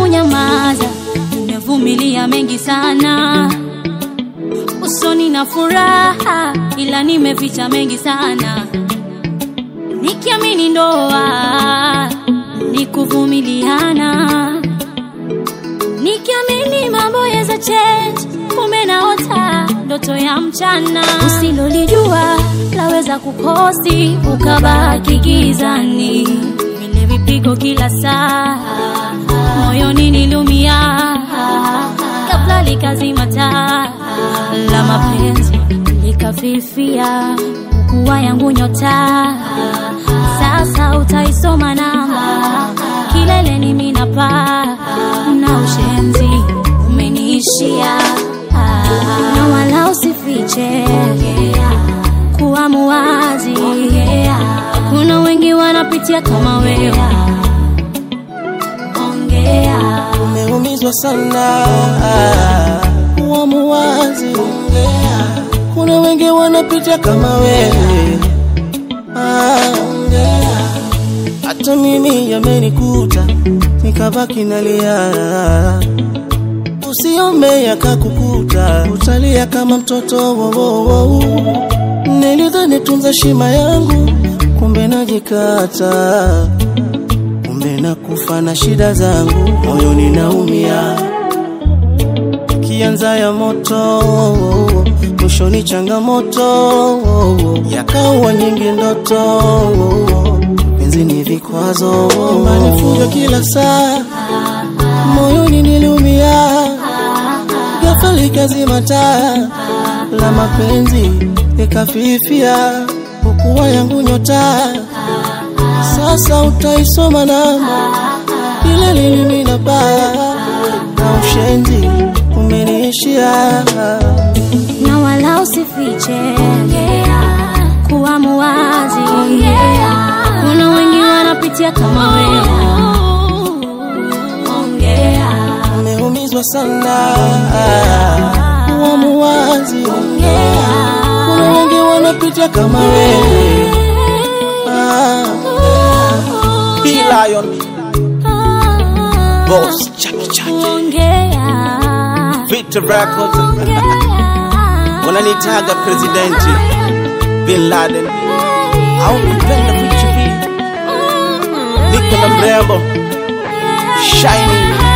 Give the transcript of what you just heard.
kunyamaza, nimevumilia mengi sana. Usoni na furaha, ila nimeficha mengi sana, nikiamini ndoa ni kuvumiliana, nikiamini mambo yaweza change, kumbe naota ndoto ya mchana. Usilolijua laweza kukosi, ukabaki gizani, vile vipigo kila saa, moyoni nilumia, kabla likazima taa la mapenzi likafifia, kuwa yangu nyota, sasa utaisoma namba, kileleni minapaa na ushenzi umeniishia, na wala usifiche kuwa muwazi, kuna wengi wanapitia kama wewe, ongea Umeumizwa sana, kuwa muwazi. Kuna wengi wanapita kama wewe, Ah, hata mimi yamenikuta, nikabaki nalia. Usiombe yakakukuta, utalia kama mtoto wo, wo, wo. Nilidhani tunza shima yangu, kumbe najikata kumbe nakufa na shida zangu, moyoni naumia, kianza ya moto, mwishoni changamoto, yakawa nyingi ndoto, penzi ni vikwazo, manifujo kila saa, moyoni niliumia, ghafla likazima taa la mapenzi likafifia, hukuwa yangu nyota sasa utaisoma namba ile lilimina baya na ushenzi umeniishia. na wala usifiche kuwa muwazi, kuna wengi wanapitia kama wewe, ongea Umeumizwa sana, kuwa muwazi. Kuna wengi wanapitia kama wewe. Ah, Be Lion, Boss, Chaki Chaki, ongea Victor Records, wananitaga presidenti Bin Laden au nipenda vitu hivi, niko na mrembo Shiny